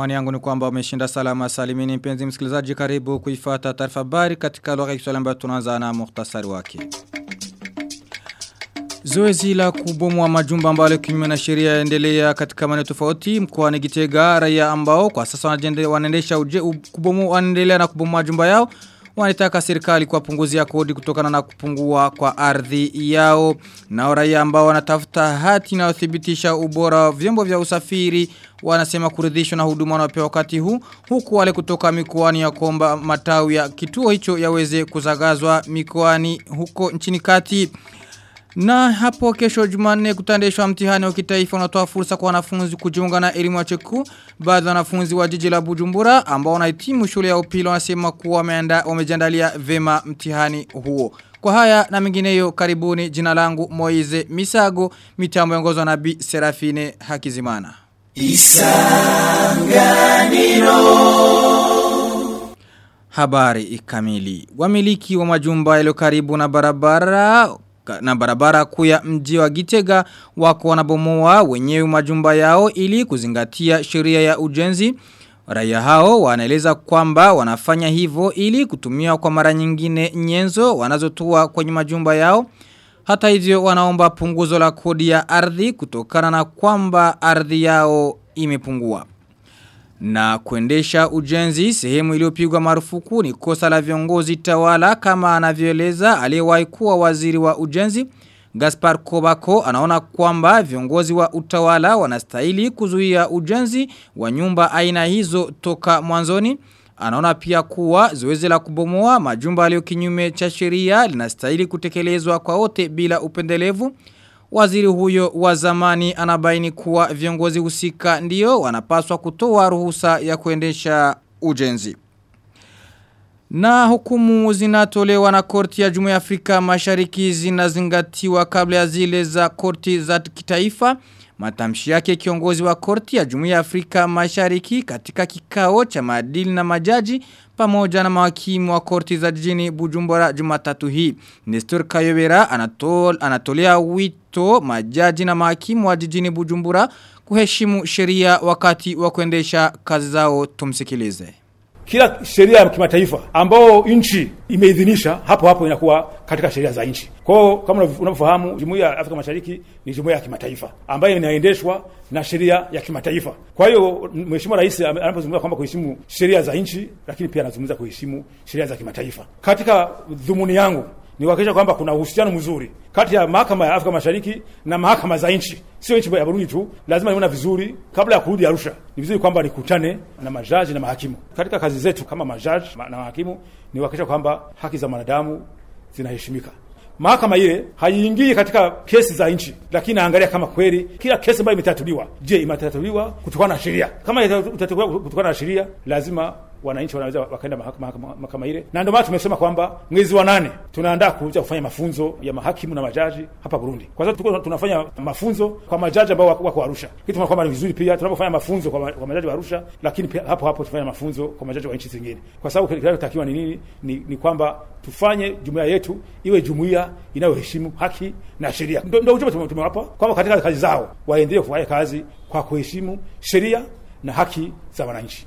Imani yangu ni kwamba umeshinda salama salimini mpenzi msikilizaji karibu kuifata taarifa habari katika lugha ya Kiswahili ambayo tunaanza na muhtasari wake. Zoezi la kubomoa majumba ambalo kinyume na sheria yaendelea katika maeneo tofauti mkoani Gitega raia ambao kwa sasa wanaendesha kubomoa wanaendelea na kubomoa majumba yao wanataka serikali kuwapunguzia kodi kutokana na kupungua kwa ardhi yao na raia ambao wanatafuta hati inayothibitisha ubora wa vyombo vya usafiri wanasema kuridhishwa na huduma wanaopewa wakati huu huku wale kutoka mikoani ya komba matawi ya kituo hicho yaweze kuzagazwa mikoani huko nchini kati na hapo kesho jumanne kutandeshwa mtihani wa kitaifa unatoa fursa kwa wanafunzi kujiunga na elimu ya cheku. Baadhi ya wanafunzi wa jiji la Bujumbura ambao wanahitimu shule ya upili wanasema kuwa wameanda wamejiandalia vema mtihani huo. Kwa haya na mengineyo karibuni jina langu Moize Misago mitambo yongozwa na Bi Serafine Hakizimana. Isanganiro Habari kamili. Wamiliki wa majumba yaliyo karibu na barabara na barabara kuu ya mji wa Gitega wako wanabomoa wenyewe majumba yao ili kuzingatia sheria ya ujenzi. Raia hao wanaeleza kwamba wanafanya hivyo ili kutumia kwa mara nyingine nyenzo wanazotua kwenye majumba yao. Hata hivyo wanaomba punguzo la kodi ya ardhi kutokana na kwamba ardhi yao imepungua. Na kuendesha ujenzi sehemu iliyopigwa marufuku ni kosa la viongozi tawala kama anavyoeleza aliyewahi kuwa waziri wa ujenzi. Gaspar Kobako anaona kwamba viongozi wa utawala wanastahili kuzuia ujenzi wa nyumba aina hizo toka mwanzoni. Anaona pia kuwa zoezi la kubomoa majumba yaliyo kinyume cha sheria linastahili kutekelezwa kwa wote bila upendelevu. Waziri huyo wa zamani anabaini kuwa viongozi husika ndio wanapaswa kutoa ruhusa ya kuendesha ujenzi. Na hukumu zinatolewa na korti ya Jumuiya ya Afrika Mashariki zinazingatiwa kabla ya zile za korti za kitaifa. Matamshi yake kiongozi wa korti ya Jumuiya ya Afrika Mashariki katika kikao cha maadili na majaji pamoja na mahakimu wa korti za jijini Bujumbura Jumatatu hii. Nestor Kayobera anatol, anatolea wito majaji na mahakimu wa jijini Bujumbura kuheshimu sheria wakati wa kuendesha kazi zao tumsikilize kila sheria ya kimataifa ambao nchi imeidhinisha hapo hapo inakuwa katika sheria za nchi. Kwa hiyo kama unavyofahamu, Jumuiya ya Afrika Mashariki ni jumuiya ya kimataifa ambayo inaendeshwa na sheria ya kimataifa. Kwa hiyo Mheshimiwa Rais anapozungumza kwamba kuheshimu sheria za nchi, lakini pia anazungumza kuheshimu sheria za kimataifa. Katika dhumuni yangu ni kuhakikisha kwamba kuna uhusiano mzuri kati ya mahakama ya Afrika Mashariki na mahakama za nchi, sio nchi ya Burundi tu. Lazima niona vizuri kabla ya kurudi Arusha, ni vizuri kwamba nikutane na majaji na mahakimu. Katika kazi zetu kama majaji na mahakimu ni kuhakikisha kwamba haki za mwanadamu zinaheshimika. Mahakama ile haiingii katika kesi za nchi, lakini naangalia kama kweli kila kesi ambayo imetatuliwa, je, imetatuliwa kutokana na sheria? Kama itatatuliwa kutokana na sheria, lazima wananchi wanaweza wakaenda mahakama ile, na ndio maana tumesema kwamba mwezi wa nane tunaandaa kuja kufanya mafunzo ya mahakimu na majaji hapa Burundi, kwa sababu tuko tunafanya mafunzo kwa majaji ambao wako, wako Arusha, kitu tunaona kwamba ni vizuri pia tunapofanya mafunzo kwa, kwa majaji wa Arusha, lakini pia hapo hapo tufanye mafunzo kwa majaji wa nchi zingine, kwa sababu kinachotakiwa ni nini? Ni, ni kwamba tufanye jumuiya yetu iwe jumuiya inayoheshimu haki na sheria. Ndio ujumbe tumewapa kwamba katika kazi zao waendelee kufanya kazi kwa kuheshimu sheria na haki za wananchi.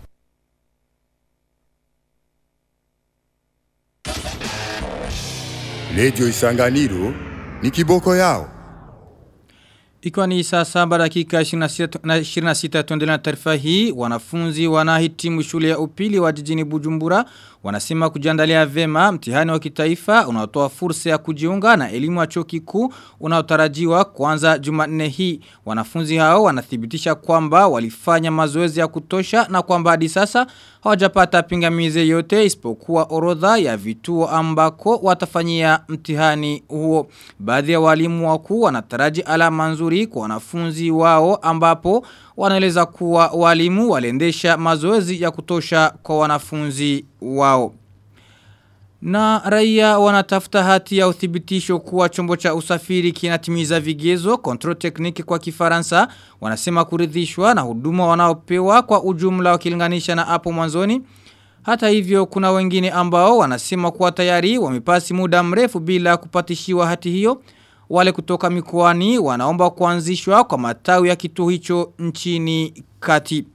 Redio Isanganiro ni kiboko yao. Ikiwa ni saa saba dakika 26 tuendelea na taarifa hii, wanafunzi wanahitimu shule ya upili wa jijini Bujumbura wanasema kujiandalia vema mtihani wa kitaifa unaotoa fursa ya kujiunga na elimu ya chuo kikuu unaotarajiwa kuanza Jumanne hii. Wanafunzi hao wanathibitisha kwamba walifanya mazoezi ya kutosha na kwamba hadi sasa hawajapata pingamizi yote isipokuwa orodha ya vituo ambako watafanyia mtihani huo. Baadhi ya walimu wakuu wanataraji alama nzuri kwa wanafunzi wao ambapo wanaeleza kuwa walimu waliendesha mazoezi ya kutosha kwa wanafunzi wao. Na raia wanatafuta hati ya uthibitisho kuwa chombo cha usafiri kinatimiza vigezo, control technique kwa kifaransa, wanasema kuridhishwa na huduma wanaopewa kwa ujumla wakilinganisha na hapo mwanzoni. Hata hivyo kuna wengine ambao wanasema kuwa tayari wamepasi muda mrefu bila kupatishiwa hati hiyo. Wale kutoka mikoani wanaomba kuanzishwa kwa matawi ya kituo hicho nchini kati.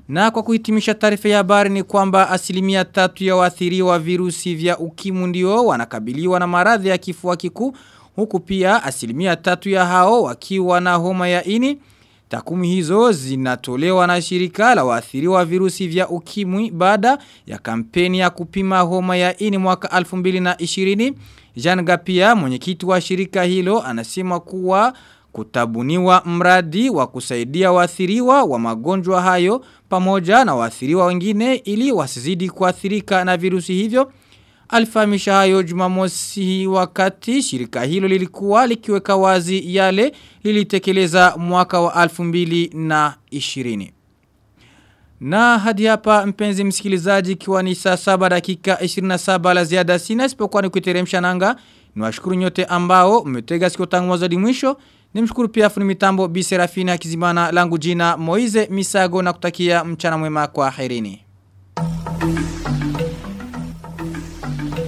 Na kwa kuhitimisha taarifa ya habari ni kwamba asilimia tatu ya waathiriwa wa virusi vya ukimwi ndio wanakabiliwa na maradhi ya kifua kikuu huku pia asilimia tatu ya hao wakiwa na homa ya ini. Takumi hizo zinatolewa na shirika la waathiriwa wa virusi vya ukimwi baada ya kampeni ya kupima homa ya ini mwaka 2020. Jean Gapia mwenyekiti wa shirika hilo anasema kuwa kutabuniwa mradi wa kusaidia waathiriwa wa magonjwa hayo pamoja na waathiriwa wengine ili wasizidi kuathirika na virusi hivyo. Alifahamisha hayo jumamosi wakati shirika hilo lilikuwa likiweka wazi yale lilitekeleza mwaka wa 2020. Na hadi hapa mpenzi msikilizaji ikiwa ni saa saba dakika 27 la ziada sina isipokuwa ni kuiteremsha nanga. Niwashukuru nyote ambao mmetega sikio tangu mwanzo hadi mwisho. Nimshukuru pia fundi mitambo Bi Serafina Kizimana langu jina Moize Misago na kutakia mchana mwema kwa herini.